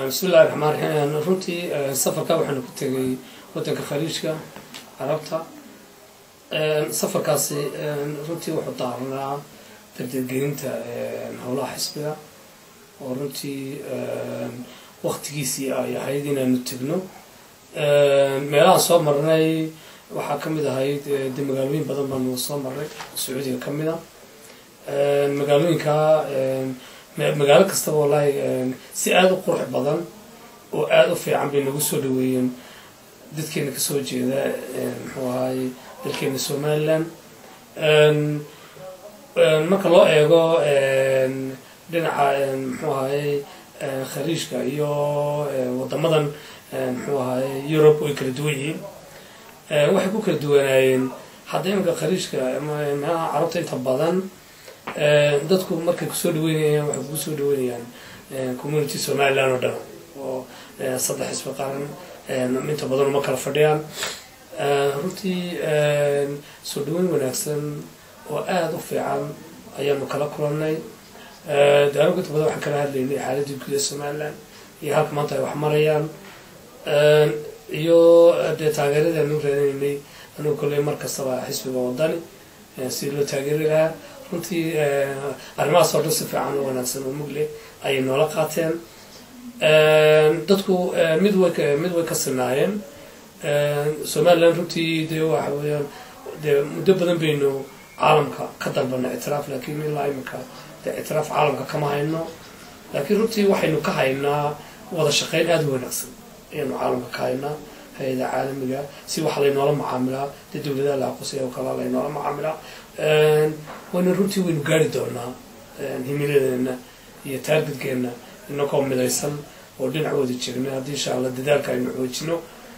bismillahi raxmaan raxiim runtii safarka waxaanu ku tegay waddanka khaliijka carabta safarkaasi runtii wuxuu daaranaa dardargelinta howlaha xisbiga oo runtii waktigiisii ay ahayd inaanu tegno meelahaan soo marnay waxaa ka mid ahayd de magaalooyin badan baanu soo marnay sacuudiga ka mid a magaalooyinka magaalo kastaba wallaahi si aada u qurux badan oo aada u fiican bay nagu soo dhaweeyeen dadkeena kasoo jeeda muxuu ahaay dalkeena somaliland marka loo eego dhinaca muxuu ahaayey khaliijka iyo wadamadan muxuu ahaayey europe way kala duwan yihiin waxay ku kala duwanaayeen hadda iminka khaliijka meelaha carabta inta badan dadku markay kusoo dhaweynayaan waxay kugu soo dhaweynayaan community somaliland oo dhan oo saddex xisbi qaran inta badan uma kala fadhiyaan runtii soo dhaweyn wanaagsan oo aada u fiican ayaanu kala kulannay daanug inta badan waxaan kala hadlaynay xaaladii guud ee somaliland iyo halka maanta ay wax marayaan iyo dee taageeradii aanu raadinaynay anugu kolley mar kastaba xisbiga wadani sidii loo taageeri lahaa runtii arrimahaas oo dhan si fiican oo wanaagsan oo mugle ayay noola qaateen dadku mid way mid way ka sinaayeen somaliland runtii dee waxa weeyaan dee muddo badan baynu caalamka ka dalbana ictiraaf laakiin ilaa imika dee ictiraaf caalamka kama hayno laakiin runtii waxaynu ka haynaa wada shaqeyn aada u wanaagsan ayaynu caalamka ka haynaa hay-ada caalamiga si wax laynoola macaamilaa dee dowladaha la aqoonsaya oo kala laynoola macaamilaa waynu runtii waynu gaari doonaa himiladeena iyo taargetkeena inagoo midaysan oo dhinac wada jirna haddii insha allah dadaalka aynu xoojino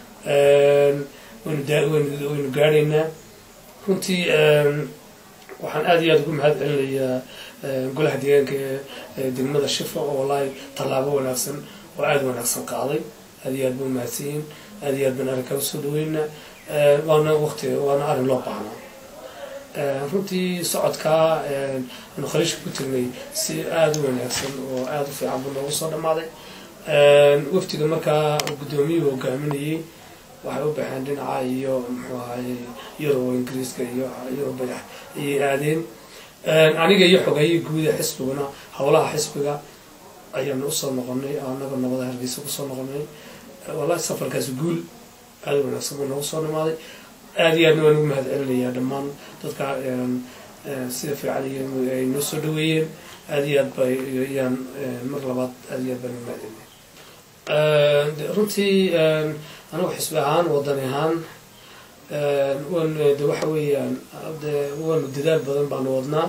waynu gaadhaynaa runtii waxaan aada iyo aada ugu mahad celinayaa golaha deegaanka ee degmada shifa oo wallaahi tallaabo wanaagsan oo aada wanaagsan qaaday aada iyo aad ba umahadsanyihin aada iyo aad baan arrinkaa usoo dhaweynaa waana waqti waana arrin loo baahnaa runtii socodkaa anu khaliishka ku tegnay si aada u wanaagsan oo aada u fiican buu noogu soo dhammaaday waftiga markaa guddoomiyuhu hogaaminayay waxay u baxeen dhinaca iyo muxuu ahaye yurob ingiriiska iyo yurub badax ayay aadeen aniga iyo xogeeyii guuda xisbiguna howlaha xisbiga ayaanu usoo noqonay anaga nabada hargeysa kusoo noqonay wallahi safarkaasi guul aada u wanaagsan buu noogu soo dhammaaday aada iyo aadna waan ugu mahad celinayaa dhammaan dadka sida fiican ay noo soo dhaweeyeen aada iyo aad ba ayaan mar labaad aada iyo aad baan ugu mahad celinaya runtii anigu xisbi ahaan wadani ahaan wan de waxa weeyaan de waanu dadaal badan baanu wadnaa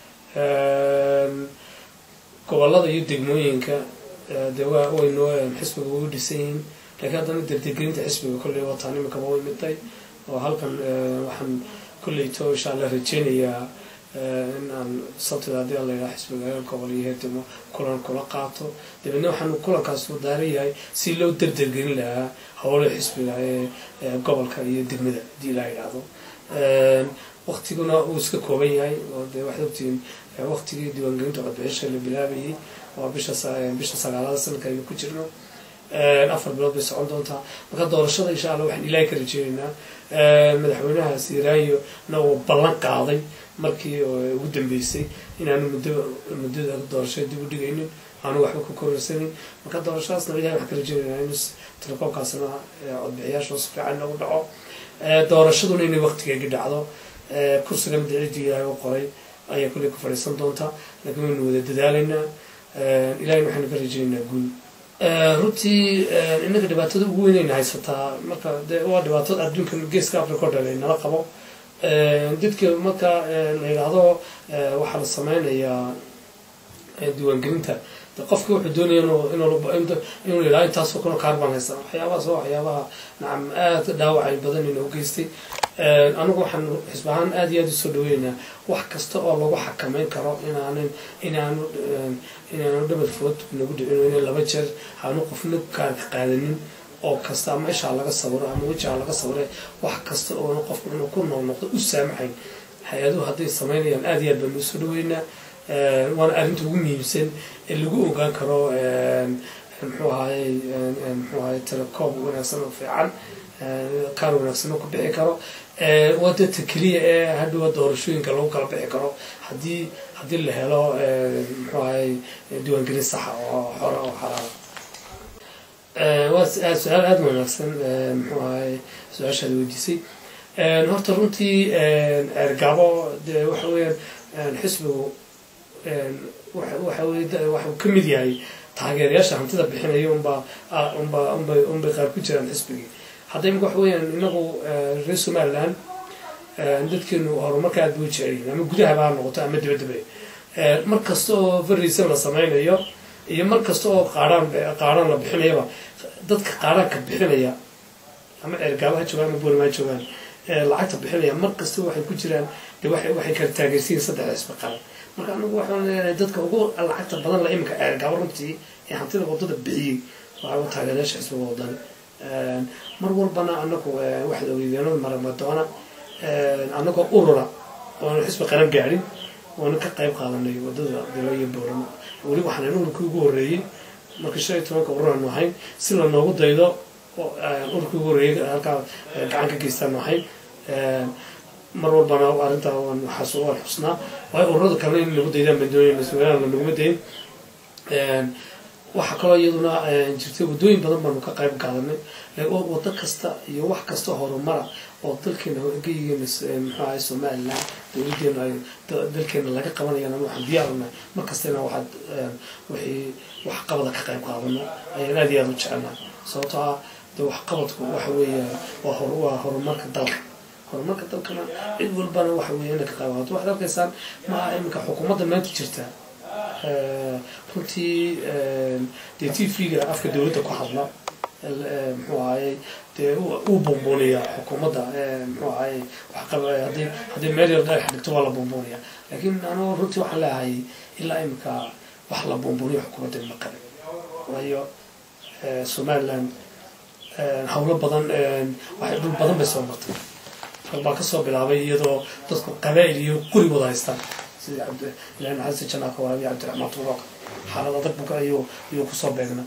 gobolada iyo degmooyinka de wa waynu xisbiga way u dhisan yihiin laakiin haddana dardegelinta xisbiga kolley wataan imikaba way miday oo halkan waxaan kolleyto insha allah rajeynayaa in aan sabtida haddii ala yidhaha xisbiga gobol iyo heedemo kulan kula qaato dabeedna waxaanu kulankaas wadaaran yahay si loo dardergelin lahaa howlaha xisbiga ee gobolka iyo degmada haddii la yidhaahdo waktiguna uu iska kooban yahay oo dee waxaad ogtihiin waktigii diiwaangelinta codbixisha la bilaabayay waa bisha bisha sagaalada sanadka aynu ku jirno afar bilood bay socon doontaa marka doorashada insha allah waxaan ilaahay ka rajeynaynaa madaxweynaha siiraayo na uu ballan qaaday markii ugu dambeysay inaanu muddo muddada doorashada dib u dhigaynin aanu waxba ku kororsanin marka doorashadaasna ilahay waxaan ka rajeynaynaa in telekoobkaasna codbixiyaasha si fiican nagu dhaco doorashaduna inay waktigeegi dhacdo kursigan dicidi ilaahay u qoray ayaa kulley ku fadhiisan doonta laakiin waynu wada dadaalaynaa ilahayna waxaanu ka rajeynaynaa guul runtii inaga dhibaatada ugu weynayna haysataa marka de waa dhibaatada adduunka geeska africa o dhan ay nala qabo dadka marka la yidhaahdo waxaa la sameynayaa diiwaangelinta qofki wuxuu doonaya inuu yidhahdo intaasoo kuna kaarbaan haysan waxyaabahaas waa waxyaabaha nacam aada dhaawacay badan inoo geystay anigu waxaan xisb ahaan aada iyo aada usoo dhaweynaynaa wax kasta oo lagu xakameyn karo inaanan inaanu inaanu dhabad food nagu dhicin ina laba jeer aanu qofna kaarka qaadanin oo kasta ama ishaa laga sawiro ama wejiha laga sawire wax kasta oona qofku inuu ku noolnoqdo u saamaxayn hay-aduhu hadday sameynayaan aada iyo aad baanu usoo dhaweynaa waana arrinta ugu muhiimsan ee lagu ogaan karo muxuu ahaayey muxuu ahaye telecom wanaagsan oo fiican kaar wanaagsan oo ku bixi karo waa dadka keliya ee hadhowa doorashooyinka lagu kala bixi karo haddii haddii la helo muxuu ahaye diiwaangelin saxa oo xora oo xalaala waa su-aal aada wanaagsan muxuu ahaye su-aashaad weydiisay horta runtii ergabo de waxa weeyaan xisbigu waxa weye waxuu ka mid yahay taageerayaasha hantida bixinaya unbaa unbaa unbay unbay qaar ku jiraan xisbigii hadda imika waxa weeyaan inagu reer somaliland dadkeenu horumarka aad buu jecelyihin ama gudahaba ha noqoto ama dibadaba mar kasta oo fariisan la sameynayo iyo mar kasta oo qaaraan qaaraan la bixinayaba dadka qaaraanka bixinaya ama ergaaba ha joogaan ama boorima ha joogaan lacagta bixinaya mar kasta waxay ku jiraan de waxay waxay kala taageersiyin saddex xisbi qaran marka anagu waxaan leenahay dadka ugu lacagta badan la iminka ergaaba runtii ee hantida wadada bixiyey waxaa taageerayaasha xisbiga wadani mar walbana anagu waxaad ogeydeenada maramadoona anagoo urura oona xisbi qaran gaadhin oona ka qayb qaadanay wadada dilo iyo booramo weli waxaan ururkii ugu horreeyey marka shan iyo tobanka ururaanu ahayn si lanoogu daydo ururkii ugu horreeyey halkaa gacan ka geystaan ahayn mar walbana arrintaa waan waan xusnaa waayo ururada kalena in nagu daydaan baan doonayna somaliland lanaguma dayn waxaa kaloo iyaduna jirtay waddooyin badan baanu ka qayb qaadanay waddo kasta iyo wax kasta horumara oo dalkeena geyigeena muxuu ahay somaliland dowladeena ay dalkeena laga qabanayaan ama waxaan diyaarnahay mar kastana waxaad wixii wax qabada ka qayb qaadano ayaan aad iyo aada u jecelnahay sababtoo ah de wax qabadku waxa weeya waa hor waa horumarka dalka horumarka dalkana cid walbana waxa weeya inay ka qayb qaadato waxaad arkaysaan maaha iminka xukuumadda maanta jirta runtii dee t v-ga afka dowladda ku hadla muxuu ahayey dee uu buunbuuniya xukuumadda muxuu ahayey hadii haddii meel yar dhagax dhigto waa la buunbuuniya laakiin anugu runtii waxaan leeyahay ilaa imika wax la buunbuuniyo xukuumadda ma qabin waayo somaliland hawlo badan waxay dhul badan bay soo martay rag baa kasoo bilaabay iyadoo dadku qabaa'il iyo quri wada haystaan sida ilahi maxamed janaaka waraabiya cabdiraxmaan turook xaalad adag buka ayuu ayuu kusoo beegna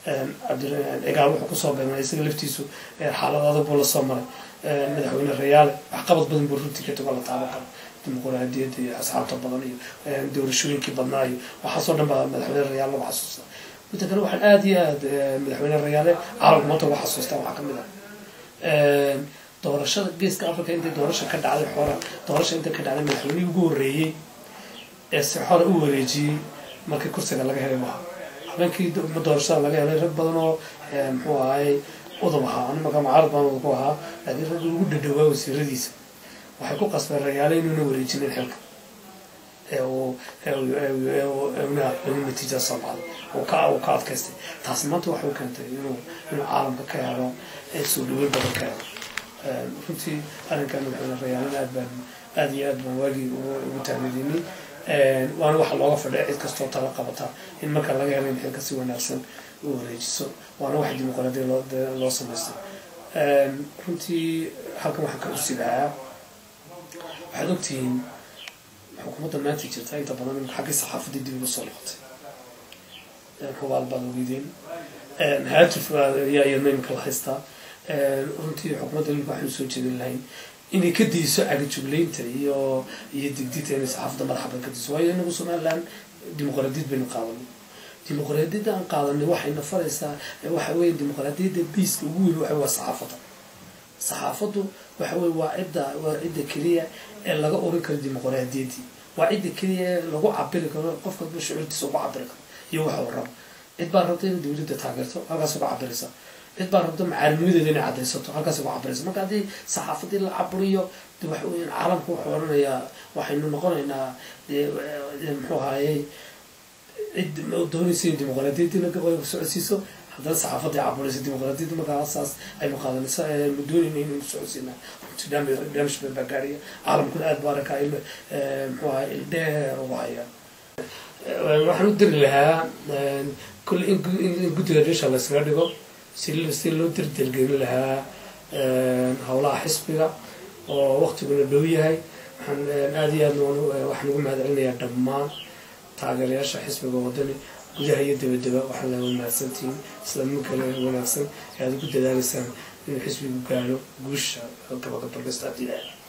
egaal wuxuu kusoo beegnaa isaga laftiisu xaalad adag buu lasoo maray madaxweyne rayaale waxqabad badan buu runtii ka tago la taaban karo dimuquraadiyadda iyo asxaabta badan iyo doorashooyinkii badnaa iyo waxaasoo dhan baa madaxweyne rayaale lagu xasuustaa midda kale waxaan aada iyo aad madaxweyne rayaale caalamka maanta ugu xasuustaa waxaa kamid ah doorashada geeska africa intay doorasha ka dhacday xora doorasha intay ka dhacday madaxweynihii ugu horreeyey ee si xora u wareejiyey markii kursiga laga helay maaha habeenkii doorashada laga helay rag badan oo muxuu ahaayey udub ahaa ani markaa mucaarad baan udub ku ahaa laakiin raggi ugu dhadhowaa wasiiradiisa waxay ku qasbeen rayaale inuuna wareejinin xilka ee uu una lagu natiija soo baxday uu ka uu ka adkaystay taasi maanta waxay u keentay inuu inuu caalamka ka helo soo dhaweyn badan ka helo runtii arrinkan madaxweyne rayaalana aad baan aada iyo aad baan waagii ugu taamidinay waana waxa looga fadhiya cid kastoo tala qabata in marka laga helo in xilka si wanaagsan u wareejiso waana waxa dimuqraadiya loo loo samaystay runtii halkan waxaan ka usibahaa waxaad ogtihiin xukuumadda maanta jirta inta badan xaggii saxaafadii dib ugu soo noqotay hubaal baad ogeydeen haatif ayaa iyadna imika la haystaa runtii xukuumadda imika waxaynu soo jeedin lahayn inay ka dayso cagajuglaynta iyo iyo digdita inay saxaafadda madaxaban ka dayso waayo inagu somaliland dimuqraadiyad baynu qaadanay dimuqraadiyadda aan qaadanay waxayna faraysaa waxa weeye dimuqraadiyadda biiska ugu weyn waxa waa saxaafadda saxaafaddu waxa weye waa cidda waa cidda keliya ee laga oran karo dimuqraadiyaddii waa cidda keliya ee lagu cabiri karo qofka shucuurtiisa ugu cabiri karo iyo waxa uu rabo cid baa rabta inay dowladda taageerto halkaas uga cabiraysa cid baa rabta macaalinimadeeda inay caddaysato halkaas uga cabiraysa marka haddii saxaafadii la caburiyo de waxa weeyaan caalamka wuxuu oranayaa waxaynu noqonaynaa muxuu ahaayey cid doonaysa in dimuqraadiyaddii la socodsiiso haddana saxaafadii caburaysa dimuqraadiyadda markaa saas aynu qaadanaysa aynu doonayna inaynu socodsiinaa runtii damage badan baa gaaraya caalamkuna aad buu arkaa il muxuu ahay ildheer ugu haya waxaan u diri lahaa kulle in guddiga dhisha laysaga dhigo si si loo dirdirgelin lahaa howlaha xisbiga oo waktiguna dhow yahay waxaan aada iyo aad waxaan ugu mahad celinayaa dhammaan taageerayaasha xisbiga wadani gudaha iyo dabadaba waxaan laga mahadsantihiin islaamikale wanaagsan ee aad ugu dadaalaysaan inuu xisbigu gaadho guusha gabagabagasta abdilaah